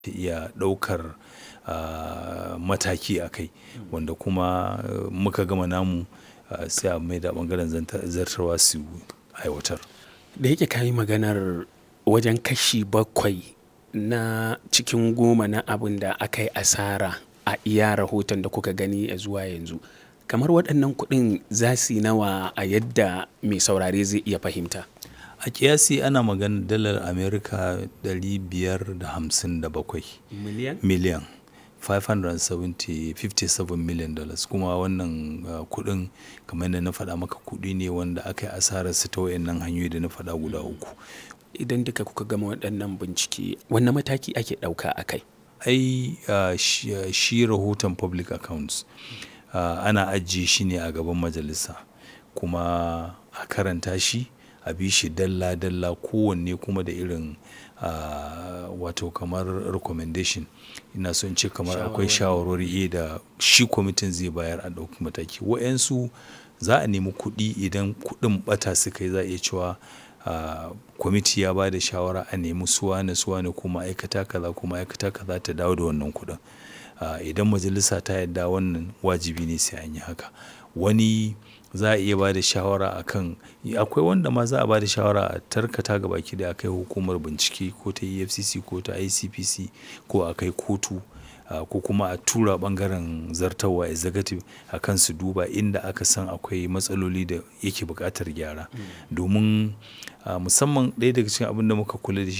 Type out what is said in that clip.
ta iya ɗaukar ah, mataki a kai wanda kuma eh, muka gama namu ah, sai a mai da ɓangaren zanta- zartarwa su aiwatar. Da yake ka yi maganar wajen kashi bakwai na cikin goma na abin da aka yi asara a iya rahoton da kuka gani a zuwa yanzu. Kamar waɗannan kuɗin za su yi nawa a yadda mai saurare zai iya fahimta. A ƙiyasi ana maganar dalar Amerika ɗari biyar da hamsin da bakwai Miliyan? miliyan 570 57 million dollars kuma wannan ah, kuɗin kamar yadda na faɗa maka kuɗi ne wanda aka yi asararsa ta wayannan hanyoyi da na faɗa guda uku. Idan duka kuka gama waɗannan bincike, wanne mataki ake ɗauka a kai? ai ah, shi ah, shi rahoton public accounts ah, ana ajiye shi ne a gaban majalisa kuma a karanta shi a bi shi dalla-dalla kowanne kuma da irin ah, wato kamar recommendation ina son ce kamar akwai shawarwari eh, da shi kwamitin zai bayar a ɗauki mataki wa'yansu za a nemi kuɗi idan kuɗin ɓata suka yi za a iya cewa ah, kwamiti ya ba da shawara a nemi suwane suwane ko ma'aikata kaza ko ma'aikata kaza ta dawo da wannan kuɗin Ah, idan majalisa ta yarda wannan wajibi ne sai an yi haka wani za a iya ba da shawara a kan akwai wanda ma za a ba da shawara a tarkata ga baki da a kai hukumar bincike ko ta efcc ko ta icpc ko a kai kotu ah, ko kuma a tura bangaren zartarwa executive a kan su duba inda aka san akwai matsaloli da yake buƙatar gyara domin ah, musamman ɗaya daga cikin abin da muka kula da shi